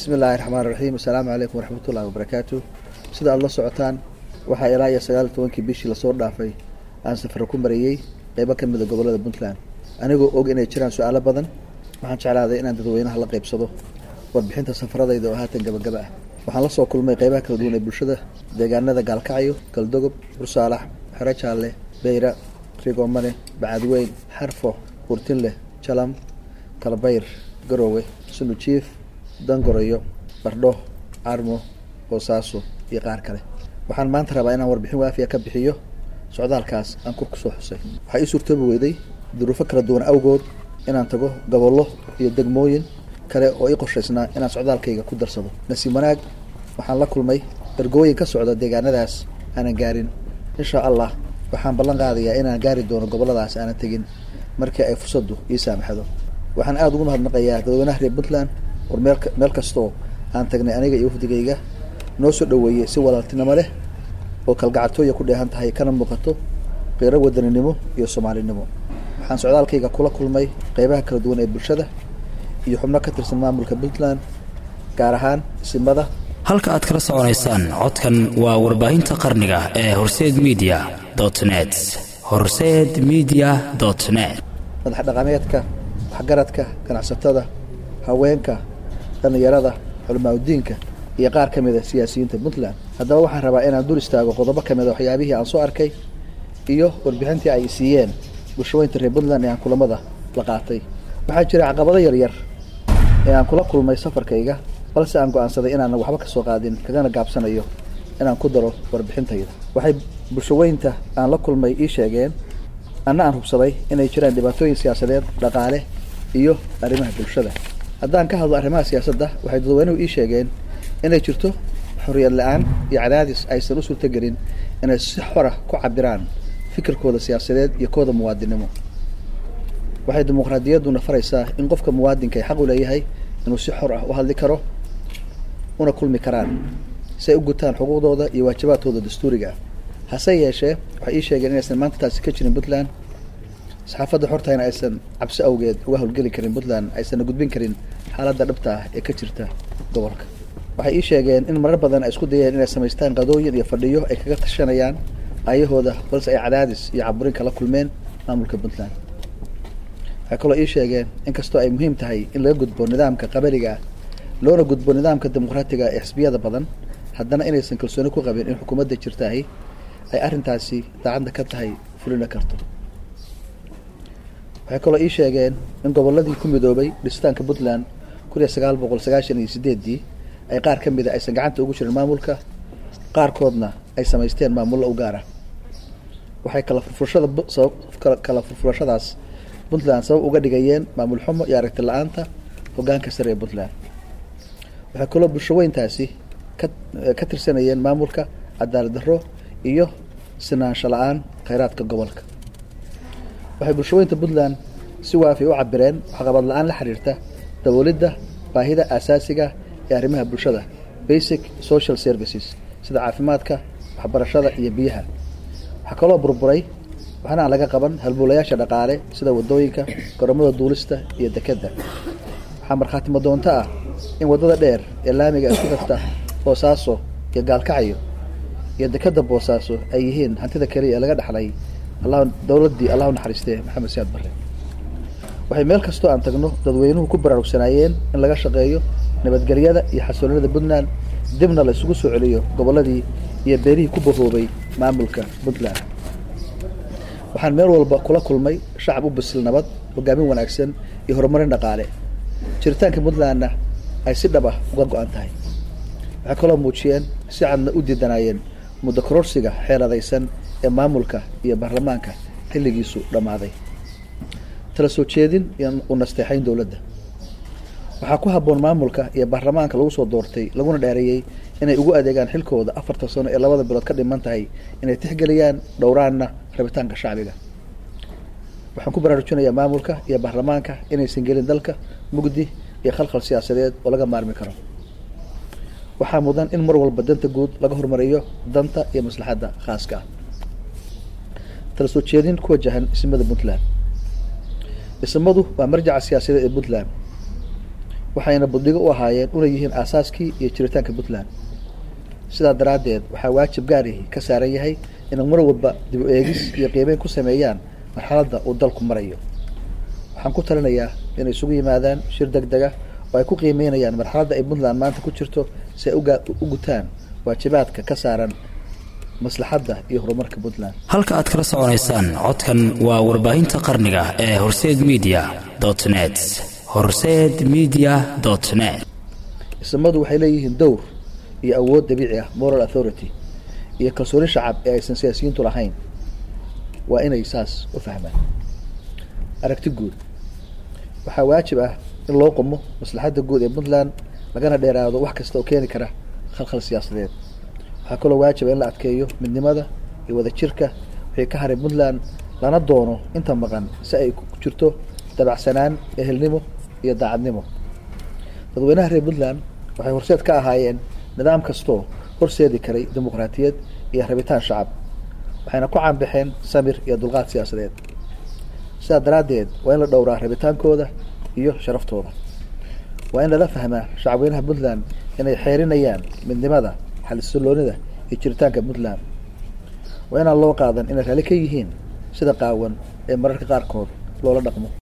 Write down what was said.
bismi illaahi raxmaan raxiim assalaamu calaykum waraxmatullahi wabarakaatu sida aada la socotaan waxaa ilaa iyo sagaal iyo tobankii bishii lasoo dhaafay aan safaro ku marayey qeybo ka mida gobollada puntland anigoo og inay jiraan su-aalo badan waxaan jeclaaday inaan dadweynaha la qeybsado warbixinta safaradayda oo haatan gabagaba ah waxaan la soo kulmay qeybaha kala duwan ee bulshada deegaanada gaalkacyo galdogob bursaalax xero jaalle beyra rigomane bacadweyn xarfo hurtinleh jalam kalbayr garoowe sunujiif dangorayo bardho carmo boosaaso iyo qaar kale waxaan maanta rabaa inaan warbixin waafiya ka bixiyo socdaalkaas aan kur kusoo xusay waxaa ii suurtoobi weyday duruufo kala duwan awgood inaan tago gobollo iyo degmooyin kale oo ii qorshaysnaa inaan socdaalkayga ku darsado nasiib wanaag waxaan la kulmay ergooyin ka socda deegaanadaas aanan gaarin inshaa allah waxaan ballan qaadayaa inaan gaari doono gobolladaas aanan tegin markii ay fursaddu ii saamaxdo waxaan aada ugu mahadnaqayaa dadweynaha reer puntland war meel meel kastoo aan tagnay aniga iyo wafdigayga noo soo dhoweeyey si walaaltinimo leh oo kalgacatooya ku dheehan tahay kana muuqato qiiro wadaninimo iyo soomaalinimo waxaan socdaalkayga kula kulmay qeybaha kala duwan ee bulshada iyo xubno ka tirsan maamulka puntland gaar ahaan simada halka aad kala soconaysaan codkan waa warbaahinta qarniga ee horseed media net horseed media net madax dhaqameedka waxgaradka ganacsatada haweenka dhallinyarada culamaauddiinka iyo qaar ka mida siyaasiyiinta puntland haddaba waxaan rabaa inaan dul istaago qodobo ka mida waxyaabihii aan soo arkay iyo warbixintii ay siiyeen bulshaweynta reer puntland ee aan kulamada la qaatay waxaa jira caqabado yaryar ee aan kula kulmay safarkayga balse aan go-aansaday inaanan waxba ka soo qaadin kagana gaabsanayo inaan ku daro warbixintayda waxay bulshaweynta aan la kulmay ii sheegeen anna aan hubsaday inay jiraan dhibaatooyin siyaasadeed dhaqaale iyo arrimaha bulshada haddaan ka hadlo arrimaha siyaasadda waxay dadweynuhu ii sheegeen inay jirto xorriyad la-aan iyo cadaadis aysan u suurtagelin inay si xora ku cabiraan fikirkooda siyaasadeed iyo kooda muwaadinimo waxay dimuqraadiyadduna faraysaa in qofka muwaadinka ay xaq u leeyahay inuu si xor ah u hadli karo una kulmi karaan si ay u gutaan xuquuqdooda iyo waajibaadkooda dastuuriga ah hase yeeshee waxay ii sheegeen inaysan maanta taasi ka jirin puntland saxaafadda xortayna aysan cabsi awgeed uga howlgeli karin puntland aysanna gudbin karin xaaladda dhabta ah ee ka jirta gobolka waxay ii sheegeen in marar badan ay isku dayeen inay samaystaan qadooyin iyo fadhiyo ay kaga tashanayaan ayahooda balse ay cadaadis iyo caburin kala kulmeen maamulka puntland waxay kaloo ii sheegeen inkastoo ay muhiim tahay in laga gudbo nidaamka qabaliga ah loona gudbo nidaamka dimuqraatiga ee xisbiyada badan haddana inaysan kalsooni ku qabin in xukuumadda jirtaahi ay arrintaasi daacadda ka tahay fulina karto waxay kaloo ii sheegeen in gobolladii ku midoobay dhisitaanka puntland kun iyo sagaal boqol sagaashan iyo sideeddii ay qaar ka mida aysan gacanta ugu jirin maamulka qaarkoodna ay samaysteen maamullo u gaar ah waxay kala furfurashada sabab kala furfurashadaas puntland sabab uga dhigayeen maamul xumo iyo aragti la-aanta hoggaanka sare ee puntland waxay kaloo bulshaweyntaasi ka ka tirsanayeen maamulka cadaalad darro iyo sinaansho la-aan kheyraadka gobolka waxay bulshaweynta puntland si waafi u cabireen waxqabad la-aan la xiriirta daboolidda baahida aasaasiga ee arrimaha bulshada basic social services sida caafimaadka waxbarashada iyo biyaha waxaa kaloo burburay waxna aan laga qaban halbuulayaasha dhaqaale sida wadooyinka garoomada duulista iyo dekedda waxaa markhaatimo doonto ah in waddada dheer ee laamiga isku xirta boosaaso iyo gaalkacyo iyo dekedda boosaaso ay yihiin hantida keliya ee laga dhaxlay allah dowladdii allah u naxariistee maxamed siyaad barre waxay meel kastoo aan tagno dadweynuhu ku baraarugsanaayeen in laga shaqeeyo nabadgelyada iyo xasiloonida puntland dibna la isugu soo celiyo gobolladii iyo beerihii ku bahoobay maamulka puntland waxaan meel walba kula kulmay shacab u bisil nabad hogaamin wanaagsan iyo horumarin dhaqaale jiritaanka puntlandna ay si dhab ah uga go-an tahay waxay kaloo muujiyeen si cadna u diidanaayeen muddo kororsiga xeeladaysan ee maamulka iyo baarlamaanka xilligiisu dhammaaday tala soo jeedin iyo u nasteexayn dowladda waxaa ku habboon maamulka iyo baarlamaanka lagu soo doortay laguna dheereeyey inay ugu adeegaan xilkooda afartan sano ee labada bilood ka dhiman tahay inay tixgeliyaan dhowraanna rabitaanka shacbiga waxaan ku baraarujinayaa maamulka iyo baarlamaanka inaysan gelin dalka mugdi iyo khalkhal siyaasadeed oo laga maarmi karo waxaa mudan in mar walba danta guud laga horumariyo danta iyo maslaxadda khaaska ah tala soo jeedin ku wajahan ismada puntland dhismadu waa marjaca siyaasadeed ee puntland waxayna buddigo u ahaayeen una yihiin aasaaskii iyo jiritaanka puntland sidaa daraaddeed waxaa waajib gaarihi ka saaran yahay inay mar walba dib u eegis iyo qiimeyn ku sameeyaan marxaladda uu dalku marayo waxaan ku talinayaa inay isugu yimaadaan shir deg dega oo ay ku qiimeynayaan marxaladda ay puntland maanta ku jirto si ay uga u gutaan waajibaadka ka saaran maslaxadda iyo horumarka puntland halka aad kala soconaysaan codkan waa warbaahinta qarniga ee horseed media dot net horseed media dot net isimadu waxay leeyihiin dowr iyo awood dabiici ah moral authority iyo kalsooni shacab ee aysan siyaasiyiintu lahayn waa inay saas u fahmaan aragti guud waxaa waajib ah in loo qumo maslaxadda guud ee puntland lagana dheeraado wax kasta oo keeni kara khalkhal siyaasadeed waxaa kaloo waajiba in la adkeeyo midnimada iyo wadajirka wixii ka haray puntland lana doono inta maqan si ay ku jirto dabacsanaan ehelnimo iyo daacadnimo dadweynaha reer puntland waxay horseed ka ahaayeen nidaam kastoo horseedi karay dimuqraatiyad iyo rabitaan shacab waxayna ku caanbaxeen samir iyo dulqaad siyaasadeed sidaa daraaddeed waa in la dhowraa rabitaankooda iyo sharaftooda waa in lala fahmaa shacabweynaha puntland inay xeerinayaan midnimada xalisilloonida iyo jiritaanka puntland waa inaan loo qaadan inay raalli ka yihiin sida qaawan ee mararka qaarkood loola dhaqmo